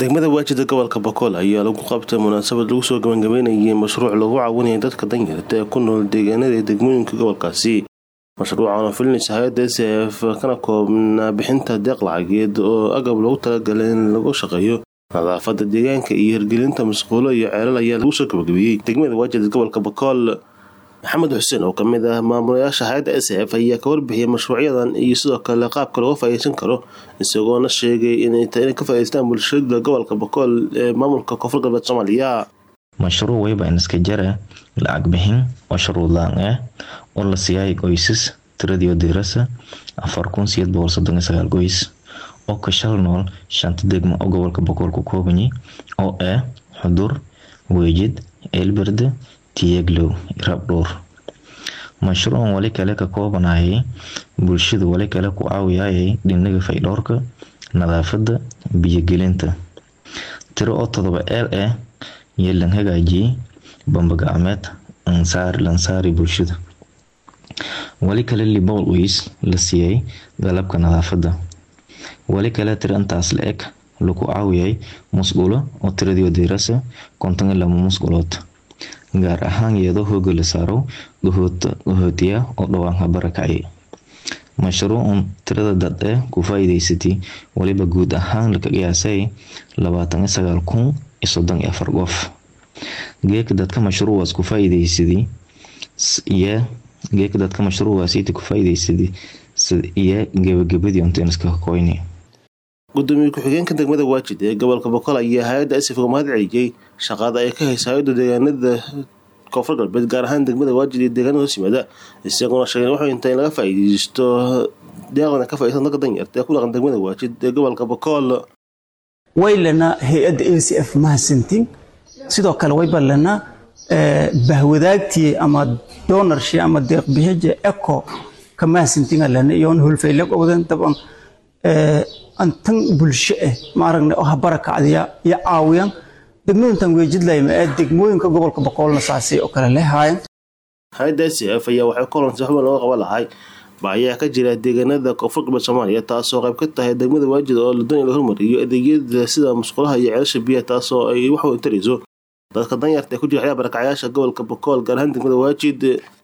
degmada waajida gobolka bokool ayaa lagu qabtay munaasabad lagu soo gabagabeynayay mashruuc lagu caawinaya dadka danyarta ee ku nool deegaanada ee degmooyinka gobolkaasi mashruucan oo filinaysa hay-adda s f kana koobnaa bixinta deeq lacageed oo agab loogu talagalay in lagu shaqeeyo nadaafada deegaanka iyo hirgelinta masquulo iyo ceelal ayaa lagu soo gabagabeeyey degmada waajida gobolka bokool maxamed xuseen oo kamid ah maamulayaasha hay-adda s f ayaa ka warbixiyay mashruucyadan iyo sidoo kale qaabka looga faa'iideysan karo isagoona sheegay inay tahay inay ka faa'iideystaan bulshada gobolka bokool ee maamulka koonfur galbeed soomaaliya mashruuc wayba iska jara lacag bixin oo shuruud la-aan ah oo la siiyay qoysas tiradii dirasa afar kun sideed boqol soddon iyo sagaal qoys oo ka shal nool shanta degmo oo gobolka bokool ku koobanyay oo ah xudur weejid eelberde tiyeglow rabdhuur mashruucan wali kale ka koobanayay bulshada wali kale ku caawiyayay dhinaga faydhowrka nadaafada biyogelinta tiro oo todoba eel ah iyo lan hagaajiyey bambagacmeed lansaari bulshada wali kale libowl weys la siiyay galabka nadaafada wali kale tiro intaas la eg lagu caawiyay musqulo oo tiradii dirasa konton iyo laba musqulood gaar ahaan iyadoo hooga la saaro gahootiya oo dhawaanka barakacay mashruucan tirada dad ee ku faa'iideysatay waliba guud ahaan laka qiyaasay labaatan iyo sagaal kun iyo soddon iyo afar qof geeka dadka mashruucaas ku faa'iideysaday iyo geeka dadka mashruucaasiita ku faa'iideysaday iyo gabagabadii onteniska koyni gudoomiye ku-xigeenka degmada waajid ee gobolka bokool ayaa hay-adda asif uga mahad celiyey shaqada ay ka haysa hay-adda deegaanada koonfur galbeed gaar ahaan degmada waajid iyo deegaanada hoos yimaada isaguna sheegeen wuxuu inta in laga faa'iideysto deeqdan ka faa'iideysan dadka danyarta ee ku dhaqan degmada waajid ee gobolka bokool waylana hay-adda a c f mahadsantiin sidoo kale wayba lana bahwadaagtii ama doonarshi ama deeqbixija eco ka mahadsantiin lana iyoon hulfaylag owdan daban antan bulsho ah maaragna oo habarakacdiya iyo caawiyan degmooyintan weejidlayma ee degmooyinka gobolka boqoolna saasi oo kale lehaayeen hay-adda s f ayaa waxay kolonsi xubin looga qaban lahay baayaha ka jira deegaanada koonfur galbeed soomaaliya taasoo qayb ka tahay degmada waajid oo la doonaya la hormariyo adeegyada sida musqulaha iyo ceelasha biyaha taasoo ay wax weyn tarayso dadka danyarta ee ku jira xayaa barakacyaasha gobolka bokool gaar ahaan degmada waajid